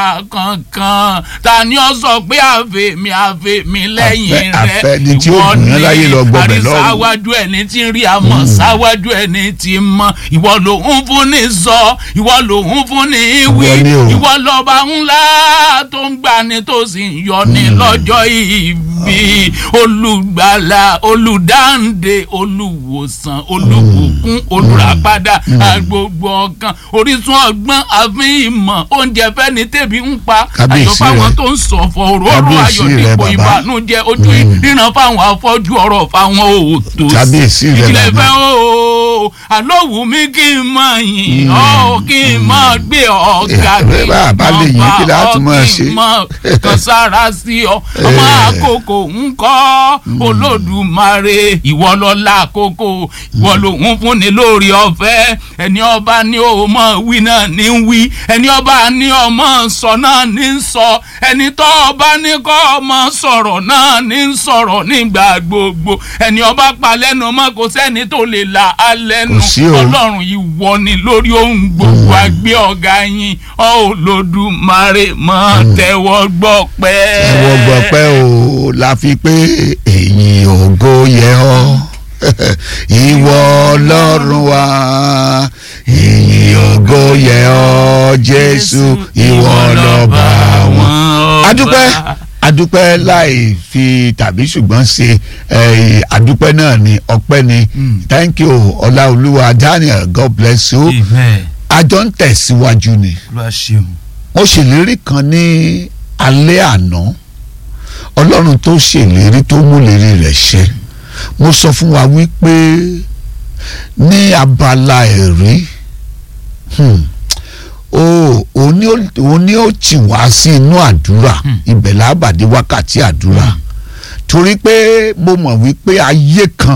kankan ta ni ó sọ pé àfẹ̀mí àfẹ̀mí lẹ́yìn Àfẹ́- rẹ̀ àfẹ́ni tí ó gùn yán láyé lọ gbọbẹ̀ lọ́rùn. àrísáwájú ẹni tí ń rí àmọ́ sáwájú ẹni tí ń mọ ìwọ ló ń fún ní sọ ìwọ ló ń fún ní wí Ìwọ ni o. ìwọ lọ́ba ńlá tó ń gbani tó sì ń yọni lọ́jọ́ ìbí olùgbàlà olùdáǹdè olùwòsàn olùbùkún olùràpadà agbogbo ọkàn orísun ọgbọ́n àfin ìmọ̀ oúnjẹ fẹ́ni tẹ̀bí ń pa Kábíyèsí ayọ̀ fáwọn rẹ. tó ń sọ̀fọ̀ òróró Kábíyèsí ayọ̀ rẹ, dípò bàbá. ìbànújẹ́ ojú ríran fáwọn afọ́jú ọ̀rọ̀ fáwọn òòtó Kábíyèsí rẹ, ìjìnlẹ̀ bàbá. fẹ́ o àlọ́ wù mí kí n máa yìn ọ́ kí n máa gbé ọ̀gá Eh, kí n bá a bá lè yìn, kí la á tún máa kí ṣe? n máa kan sára sí ọ ọmọ àkókò ń kọ́ olódùmarè ìwọ lọ́la àkókò ìwọ lòun fúnni lórí ọ̀fẹ́ ẹni ọba ní o mọ̀ wí náà ní ń wí ẹni ọba ní ọmọ sọ náà ní ń sọ ẹni tó ọba ní kọ́ ọmọ sọ̀rọ̀ náà ní ń sọ̀rọ̀ nígbà gbogbo ẹni ọba pa lẹ́nu mọ́ kò sẹ́ni tó lè là á lẹ́nu Kò sí o. ọlọ́run ìwọ ni lórí ohun gbogbo àgbẹ̀ ọ̀gá yín ọ olódùmarè mọ́ tẹ́wọ́ gbọ́ pẹ́. ẹwọ gbọpẹ́ o la fi pé èyí ògo yẹ ọ́ ìwọ Ọlọ́run wa èyí ògo yẹ ọ́ Jésù ìwọ lọ́ba wọn. adúpẹ́ adúpẹ́ láì fi tàbí ṣùgbọ́n ṣe eh, adúpẹ́ náà ni ọpẹ́ ni thank you ọláolúwa Daniel God bless you amen àjọ ń tẹ̀síwájú ni ló ṣeun. mo ṣèlérí kan ní alẹ́ àná ọlọ́run tó ṣèlérí tó múlérí rẹ̀ ṣẹ mo sọ fún wa wípé ní abala ẹ̀rí hmm, o òun ni ó- òun ni ó tì wá sí inú àdúrà ibẹ̀ lábàdé wákàtí àdúrà torí pé mo mọ̀ wípé ayé kan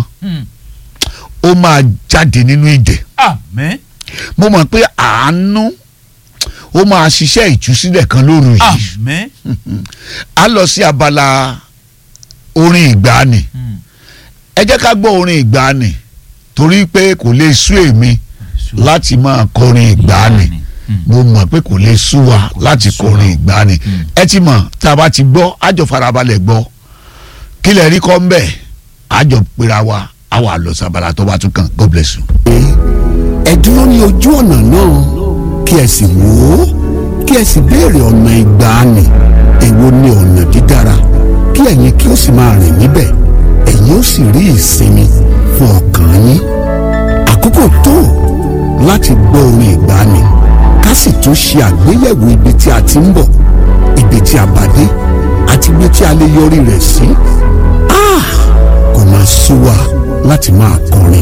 ó máa jáde nínú ìdè amen mo mọ̀ pé àánú ó máa ṣiṣẹ́ ìtúsílẹ̀ kan lóru yìí amen. a lọ sí abala orin ìgbàanì ẹ jẹ́ ká gbọ́ orin ìgbàanì torí pé kò lè sú èmi láti máa kọrin ìgbàanì mo mọ̀ pé kò lè sú wa láti kọrin ìgbàanì ẹ ti mọ̀ tá a bá ti gbọ́ àjọ farabalẹ̀ gbọ́ kí lè rí kọ́ ń bẹ̀ àjọ pera wa a wà lọ sí abala tó bá tún kàn God bless you. ẹ dúró ní ojú ọ̀nà náà kí ẹ sì wò ó kí ẹ sì béèrè ọ̀nà ìgbàanì èwo ni ọ̀nà dídára kí ẹ̀yin kí ó sì máa rìn níbẹ̀ ẹ̀yin ó sì rí ìsinmi fún ọkàn yín àkókò tó láti gbọ́ orin ìgbàanì ká sì tún ṣe àgbéyẹ̀wò ibi tí a ti ń bọ̀ ibi tí a bá dé àti ibi tí a lè yọrí rẹ̀ sí. Ah! kò máa sú wa láti máa kọrin